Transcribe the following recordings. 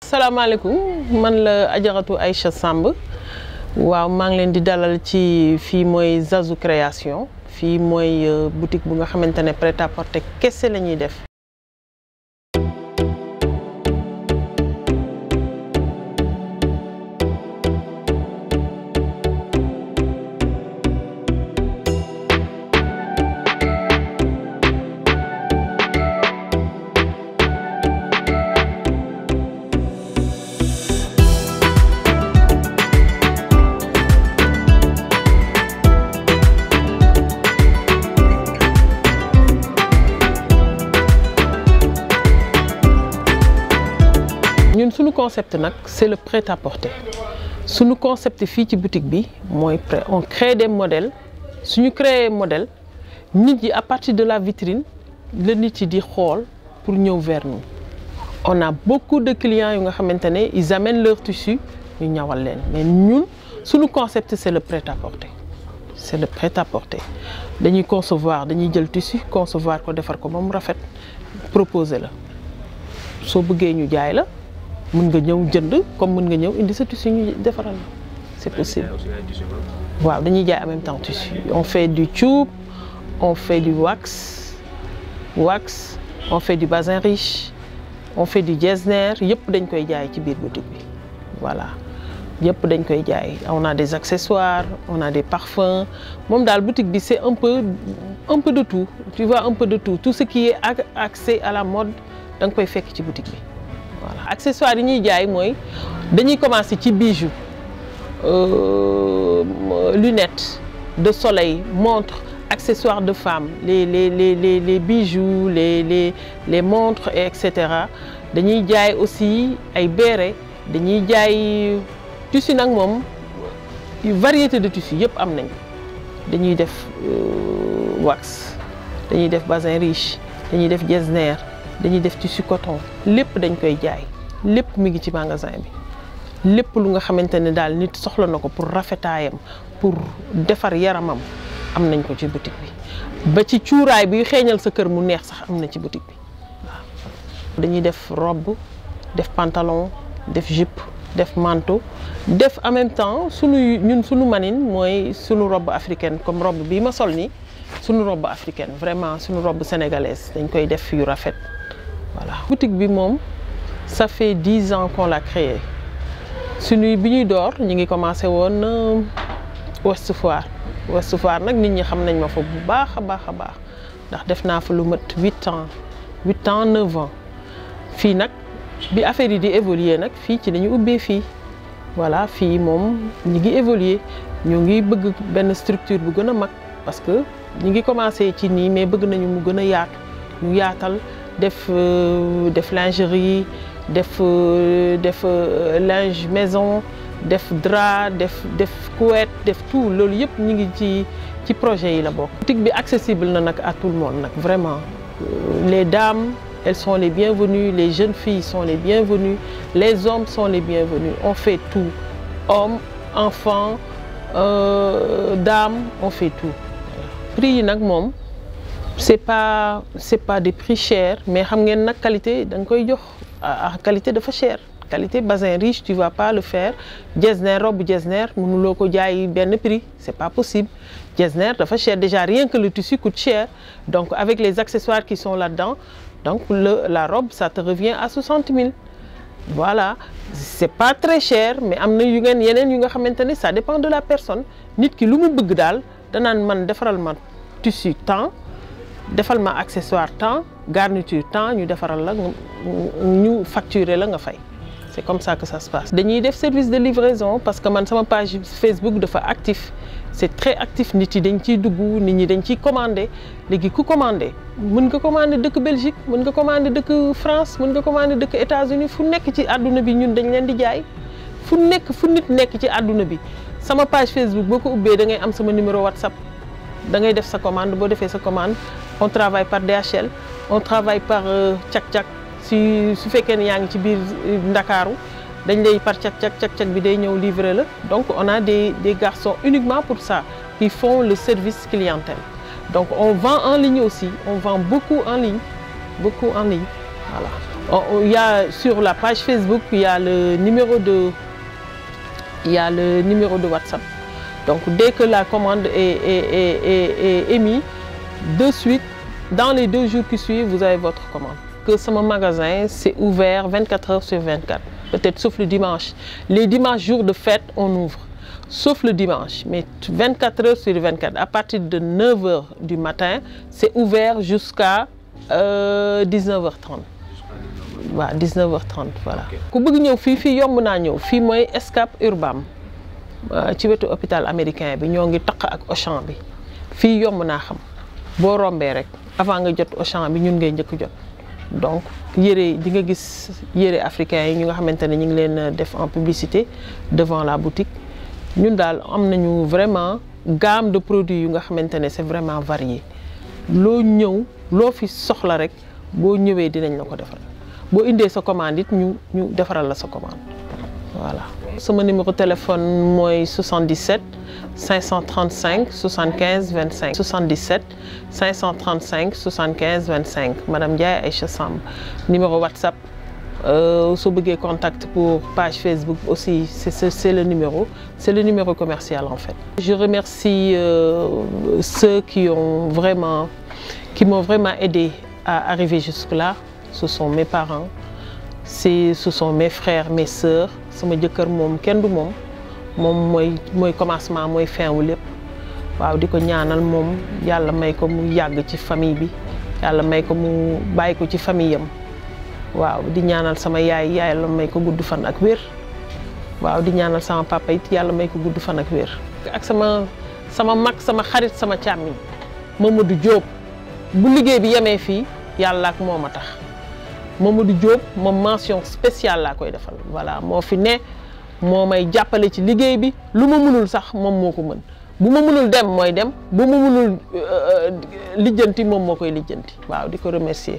salaamaaleykum man la Ajaratu Aïcha Samb waaw maa ngi leen di dalal ci fii mooy Zazu création fii mooy boutique bu nga xamante ne prêt-à-porter kese la ñuy def. ñun suñu concept nag c'est le prêt-à-porter suñu concept fii ci boutique bi mooy prêt on crée des modèles suñu créer modèle nit yi à partir de la vitrine la nit yi di xool pour ñëw vers nous on a beaucoup de clients yu nga xamante ne ils amènent leur tissu ñu ñawal leen mais ñun suñu concept c'est le prêt-à-porter c'est le prêt-à-porter dañuy concevoir dañuy jël tissu concevoir ko defar ko ba mu rafet proposer la soo bëggee ñu jaay la mën nga ñëw jënd comme mën nga ñëw indi sa tissu ñu defaral la c'est possible waaw dañuy jaay en même temps tissu on fait du tube on fait du wax wax on fait du bazin riche on fait du getzner yëpp dañ koy jaay ci biir boutique bi voilà yëpp dañ koy jaay on a des accessoires on a des parfums moom daal boutique bi c'est un peu un peu de tout tu vois un peu de tout tout ce qui est accès à la mode da nga koy fekk ci boutique bi voilà accessoires yi ñuy jaay mooy dañuy commencer ci bijoux euh, lunettes de soleil montres accessoires de femmes les les les les les bijoux les les les montres et cetera dañuy jaay aussi ay béret dañuy jaay tissu nag moom variété de tissu yëpp am nañ dañuy def wax dañuy def bazin riche dañuy def getzner dañuy def tissu coton lépp dañ koy jaay lépp mi ngi ci magasin bi lépp lu nga xamante ne daal nit soxla na ko pour rafetaayam pour defar yaramam am nañ ko ci boutique bi ba ci cuuraay bi xeeñal sa kër mu neex sax am na ci boutique bi waaw. dañuy def robe def pantalon def jupe def manteau def en même temps sunu ñun sunu manine mooy sunu robe africaine comme robe bii ma sol nii sunu robe africaine vraiment sunu robe sénégalaise dañ koy def yu rafet. voilà boutique bi moom ça fait dix ans qu'on l'a créé suñuy bi ñuy door ñu ngi commencé woon Ouest Foire Ouest Foire nag nit ñi xam nañ ma fa bu baax a baax a baax ndax def naa fa lu mat huit ans huit ans neuf ans fii nag bi affaire yi di évoluer nag fii ci lañu ubbee fii voilà fii moom ñu ngi évoluer ñu ngi bëgg benn structure bu gën a mag parce que ñu ngi commencé ci nii mais bëgg nañu mu gën a yaatu ñu yaatal def def lingerie def def linge maison def drap def def couette def tout loolu yëpp ñu ngi ci ci projet yi la bokk. boutique bi accessible na nag à tout le monde nag vraiment les dames elles sont les bienvenues les jeunes filles sont les bienvenues les hommes sont les bienvenus on fait tout hommes enfants euh, dames on fait tout prix yi nag moom. c'est pas c'est pas des prix chers mais xam ngeen nag qualité da nga koy jox ah qualité dafa cher qualité bazin riche tu vas pas le faire getzner robe getzner mënuloo ko jaay benn prix c'est pas possible getzner dafa cher déjà rien que le tissu coûte cher donc avec les accessoires qui sont là-dedans donc le la robe ça te revient à 60 000 voilà c'est pas très cher mais am na yu ngeen yeneen yu nga xamante ne ça dépend de la personne nit ki lu mu bëgg daal danaan man defaral ma tissu temps defal ma accessoire temps garniture temps ñu defaral la ñu facturer la nga fay c'est comme ça que ça se passe. dañuy def service de livraison parce que man sama page Facebook dafa actif c'est très actif nit yi dañ ciy dugg nit ñi dañ ciy commander léegi ku commander mën nga commander dëkk Belgique mën nga commander dëkk France mën nga commander dëkk États-Unis fu nekk ci àdduna bi ñun dañ leen di jaay fu nekk fu nit nekk ci àdduna bi sama page Facebook boo ko ubbee da ngay am sama numéro WhatsApp. da ngay def sa commande boo defee sa commande on travaille par DHL on travaille par cak-cak si su fekkee ne yaa ngi ci biir Ndakaaru dañ lay par cak-cak cak-cak bi day ñëw livrer la donc on a des des garçons uniquement pour ça qui font le service clientèle donc on vend en ligne aussi on vend beaucoup en ligne beaucoup en ligne voilà il y a sur la page Facebook il y a le numéro de il y a le numéro de WhatsApp donc dès que la commande est est est est, est émise de suite dans les deux jours qui suivent vous avez votre commande. que sama magasin c'est ouvert 24 heures sur 24 peut-être sauf le dimanche les dimanches jours de fête on ouvre sauf le dimanche mais 24 heures sur 24 à partir de 9 heures du matin c'est ouvert jusqu'à euh, 19h30 waaw 19h30 voilà. ku bëgg ñëw fii fii yomb naa ñëw fii mooy Scat Urbam ci wetu hôpital américain bi ñoo ngi taq ak Auchan bi fii yomb naa xam boo rombee rek avant nga jot Auchan bi ñun ngay njëkk jot. donc yére di nga gis yére africain yi ñu nga xamante ne ñu ngi leen def en publicité devant la boutique ñun daal am nañu vraiment gamme de produits yu nga xamante ne c'est vraiment varié loo ñëw loo fi soxla rek boo ñëwee dinañ la ko defal boo indee sa commande it ñu ñu defaral la sa commande voilà. sama numéro téléphone mooy 77 535 75 25 77 535 75 25 madame Ndiaye Aïcha Samb numéro WhatsApp soo bëggee contact pour page Facebook aussi c'est c'est le numéro c'est le numéro commercial en fait. Je remercie euh, ceux qui ont vraiment qui m'ont vraiment aidé à arriver jusque-là ce sont mes parents c'est ce sont mes frères mes sœurs sama jëkkër moom kenn du moom moom mooy mooy commencement mooy fin wu lépp waaw di ko ñaanal moom yàlla may ko mu yàgg ci famille bi yàlla may ko mu bàyyi ko ci famille am waaw di ñaanal sama yaay yàlla may ko gudd fan ak wér waaw di ñaanal sama papa it yàlla may ko gudd fan ak wér. ak sama sama mag sama xarit sama càmmiñ Mamadou Diop bu liggéey bi yemee fii yàlla ak moom a tax. Mamadou Diop moom mention spéciale laa koy defal voilà moo fi ne moo may jàppale ci liggéey bi lu ma mënul sax moom moo ko mën bu ma mënul dem mooy dem bu ma mënul lijjanti moom moo koy lijjanti waaw di ko remercier.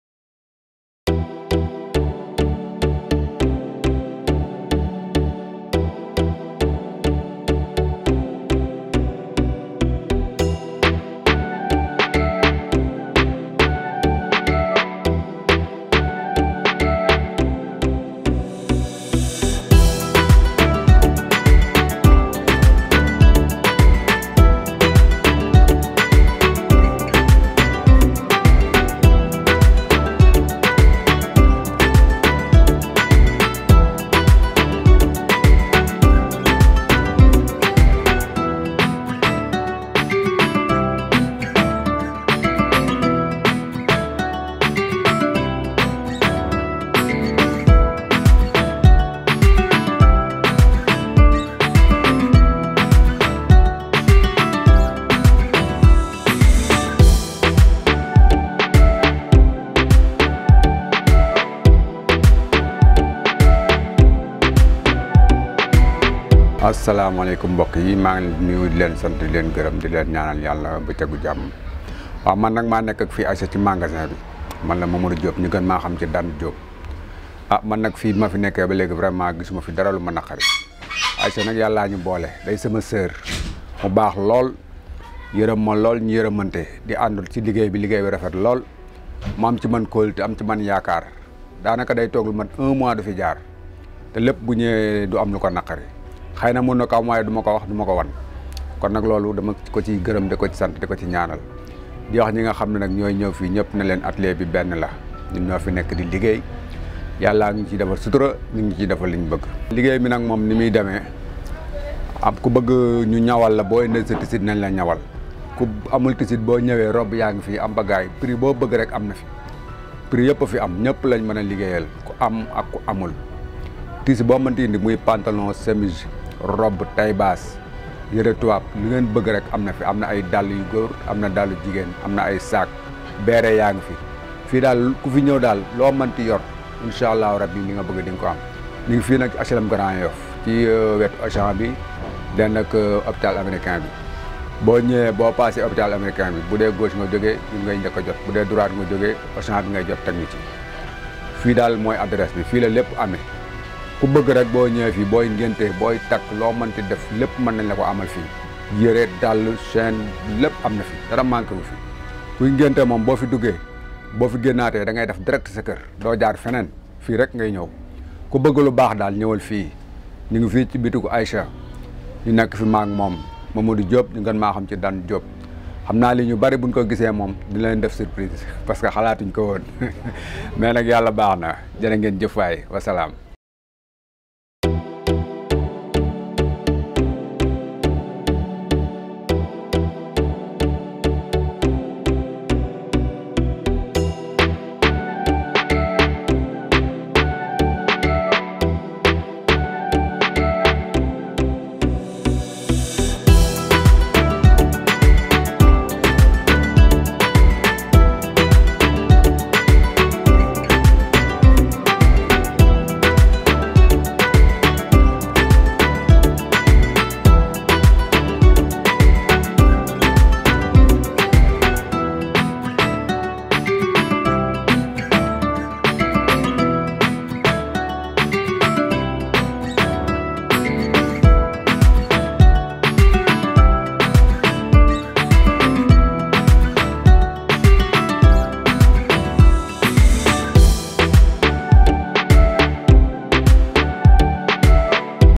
asalaamaaleykum mbokk yi maa ngi nuyu di leen sant di leen gërëm di leen ñaanal yàlla ba tegu jàmm waaw man nag maa nekk ak fii Aïcha ci magasin bi man la Mamadou Diop ñu gën maa xam ci Dan Diop ah man nag fii ma fi nekkee ba léegi vraiment gisuma fi dara lu ma naqari Aïcha nag yàllaa ñu boole day sama sœur mu baax lool yërëm ma lool ñu yërëmante di àndul ci liggéey bi liggéey bi rafet lool mu am ci man kóolute am ci man yaakaar daanaka day toog lu man un mois du fi jaar te lépp bu ñëwee du am lu ko naqari xëy na mun na ko am waaye du ma ko wax du ma ko wan kon nag loolu dama ko ci gërëm di ko ci sant di ko ci ñaanal di wax ñi nga xam ne nag ñooy ñëw fii ñëpp ne leen atelier bi benn la ñun ñoo fi nekk di liggéey yàllaa ngi ciy defal sutura ñu ngi ciy defal li ñu bëgg. liggéey bi nag moom ni muy demee am ku bëgg ñu ñawal la boo indee sa tisit nañ la ñawal ku amul tisit boo ñëwee rob yaa ngi fi am bagaay prix boo bëgg rek am na fi prix yëpp fi am ñëpp lañ mën a liggéeyal ku am ak ku amul tiisi boo mënti indi muy pantalon chemise robe taille basse yëre tubaab li ngeen bëgg rek am na fi am na ay dàll yu góor am na dàllu jigéen am na ay saak beere yaa ngi fi fii daal ku fi ñëw daal loo mënti yor incha allahu rabbi li nga bëgg di nga ko am ñu ngi fii nag HLM Grand Yoff ci wetu Auchan bi den ak hôpital américain bi boo ñëwee boo passé hôpital américain bi bu dee gauche nga jógee ñun ngay njëkk a jot bu dee droite nga jógee Auchan bi ngay jot teg ñu ci fii daal mooy adresse bi fii la lépp amee ku bëgg rek boo ñëwee fii booy ngénte booy takk loo mënti def lépp mën nañ la ko amal fii yére dàll chaîne lépp am na fi dara manqué wu fi kuy ngénte moom boo fi duggee boo fi génnaatee da ngay def direct sa kër doo jaar feneen fii rek ngay ñëw ku bëgg lu baax daal ñëwal fii ñu ngi fii ci bitigu Aïcha ñu nekk fi maag moom Mamadou Diop ñu gën maa xam ci Dan Diop xam naa li ñu bari buñ ko gisee moom di leen def surprise parce que xalaatuñ ko woon mais nag yàlla baax na jërë ngeen jëf waay wasalaam